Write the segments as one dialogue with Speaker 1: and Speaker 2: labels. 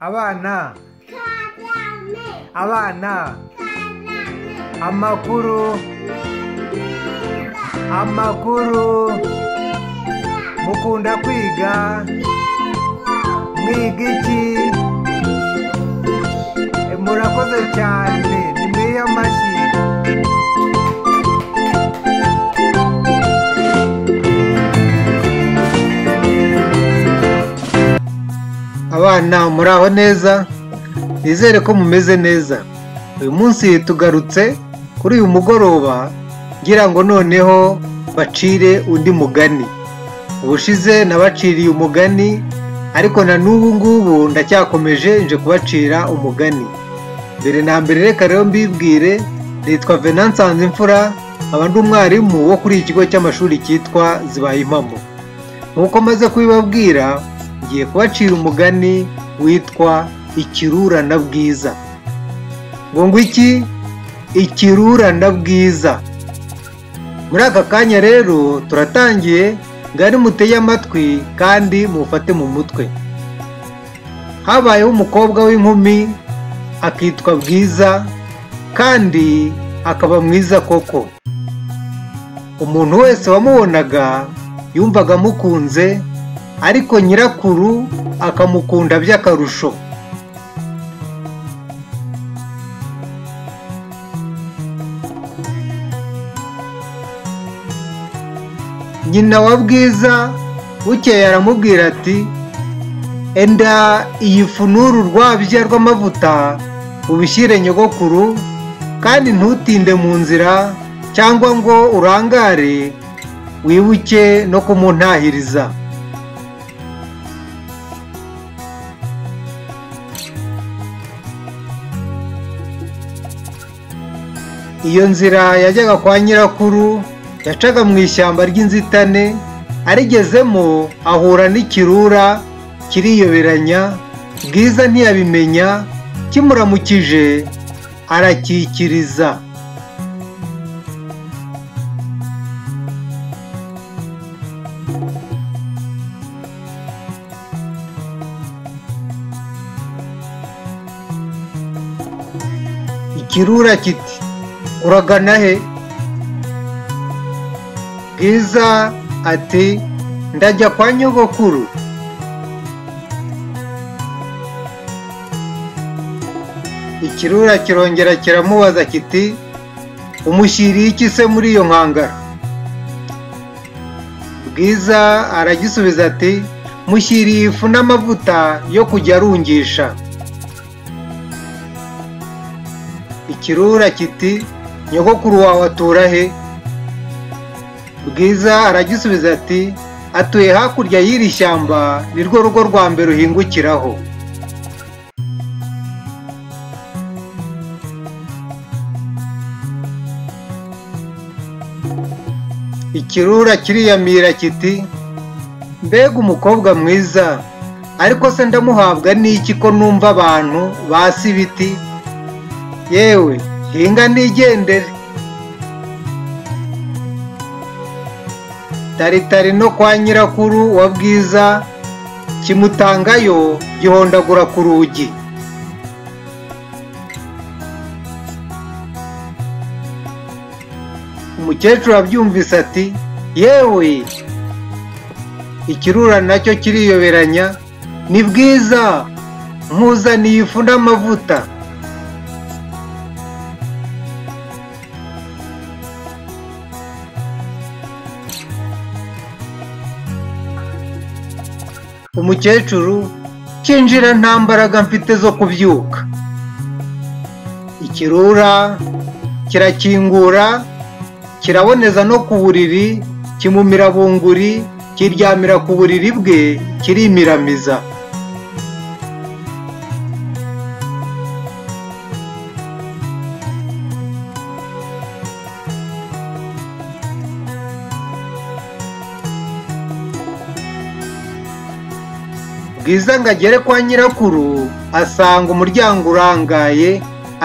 Speaker 1: abana abana amakuru amakuru mukunda kwiga mwiga iki murakoze cyane ni mwiye amashyi abana muraho neza nizere ko mumeze neza uyu munsi tugarutse kuri uyu mugoroba ngira ngo noneho bacire undi mugani ubushize nabaciriye umugani ariko na n'ubu ngubu ndacyakomeje nje kubacira umugani mbere na mbere reka rero mbibwire nitwa venansanze imfura nkaba ndi umwarimu wo kuri iki kigo cy'amashuri cyitwa zibaye impamo nk'uko maze kubibabwira ngiye kubacira umugani witwa ikirurana bwiza ngo ngo iki ikirurana bwiza muri aka kanya rero turatangiye ngari mutege amatwi kandi mufate mu mutwe habayeho umukobwa w'inkumi akitwa bwiza kandi akaba mwiza koko umuntu wese wamubonaga yumvaga amukunze ariko nyirakuru akamukunda by'akarusho nyina wa bwiza bukeye aramubwira ati enda iyi funuru urwabya rw'amavuta ubishyire nyogokuru kandi ntutinde mu nzira cyangwa ngo urangare wibuke no kumuntahiriza iyo nzira yajyaga kwa nyirakuru yacaga mu ishyamba ry'inzitane arigezemo ahura n'ikirura kiriyoberanya bwiza ntiyabimenya kimuramukije arakikiriza ikirura kiti uragana he bwiza ati ndajya kwa nyogokuru ikirura kirongera kiramubaza kiti umushyiriye iki se muri iyo nkangara bwiza aragisubiza ati mushyiriye ifu n'amavuta yo kujya arungisha ikirura kiti nyogokuru wawe atura he bwiza aragisubiza ati atuye hakurya y'iri shyamba ni rwo rugo rwa mbere uhingukiraho ikirura kiriyamira kiti mbega umukobwa mwiza ariko se ndamuhabwa n'iki ko numva abantu basi ibiti yewe hinga nigendere taritari no kwa nyirakuru wa bwiza kimutangayo gihondagura ku rugi umukecuru abyumvise ati yewe ikirura nacyo kiriyoberanya ni bwiza nkuzaniye ifu n'amavuta umukecuru kinjira nta mbaraga mfite zo kubyuka ikirura kirakingura kiraboneza no ku buriri kimumira bunguri kiryamira ku buriri bwe kirimiramiza bwiza ngo agere kwa nyirakuru asanga umuryango urangaye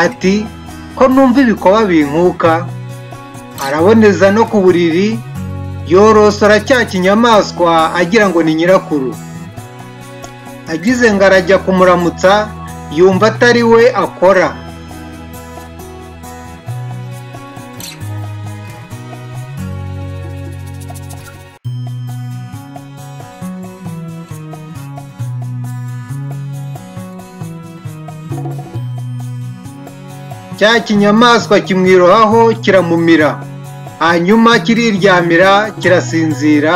Speaker 1: ati ko numva ibikoba binkuka araboneza no ku buriri yorosora cya kinyamaswa agira ngo ni nyirakuru agize ngo arajya kumuramutsa yumva atari we akora cya kinyamaswa kimwirohaho kiramumira hanyuma kiriryamira kirasinzira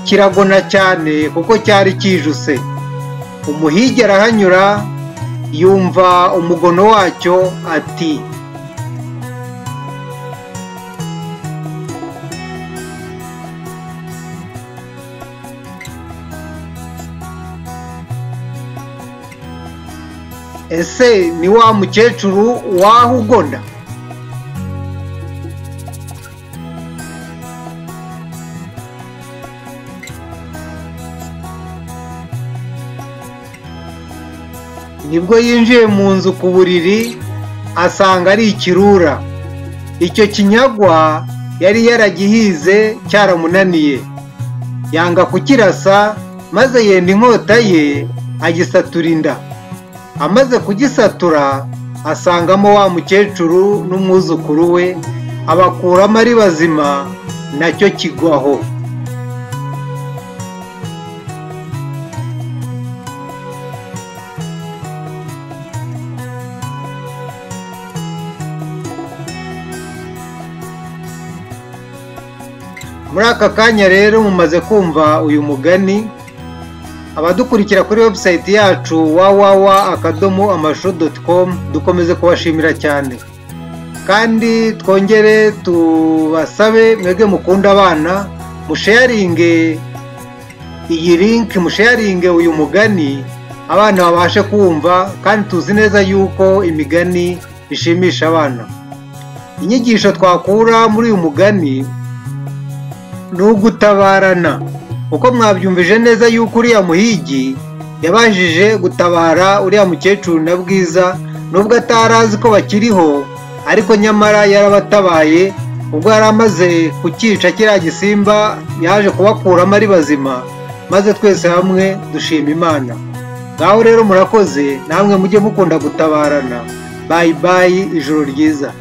Speaker 1: kiragona cyane kuko cyari kijuse umuhigi arahanyura yumva umugono wacyo ati ese ni wa mukecuru waho ugona nibwo yinjiye mu nzu ku buriri asanga ari ikirura icyo kinyagwa yari yaragihize cyaramunaniye yanga kukirasa maze yenda inkota ye agisatura inda amaze kugisatura asangamo wa mukecuru n'umwuzukuru we abakuramo ari bazima nacyo kigwaho muri aka kanya rero mumaze kumva uyu mugani abadukurikira kuri webusayiti yacu wawawa akadomo amashu doti komu dukomeze kubashimira cyane kandi twongere tubasabe mwebwe mukunda abana musheyaringe iyi linki musheyaringe uyu mugani abana babashe kumva kandi tuzi neza yuko imigani ishimisha abana inyigisho twakura muri uyu mugani ni ugutabarana uko mwabyumvije neza yuko uriya muhigi yabajije gutabara uriya mukecuru na bwiza nubwo atari azi ko bakiriho ariko nyamara yarabatabaye ubwo yari amaze kukica kiriya gisimba yaje kubakuramo ari bazima maze twese hamwe dushima imana ngaho rero murakoze namwe mujye mukunda gutabarana bayi bayi ijoro ryiza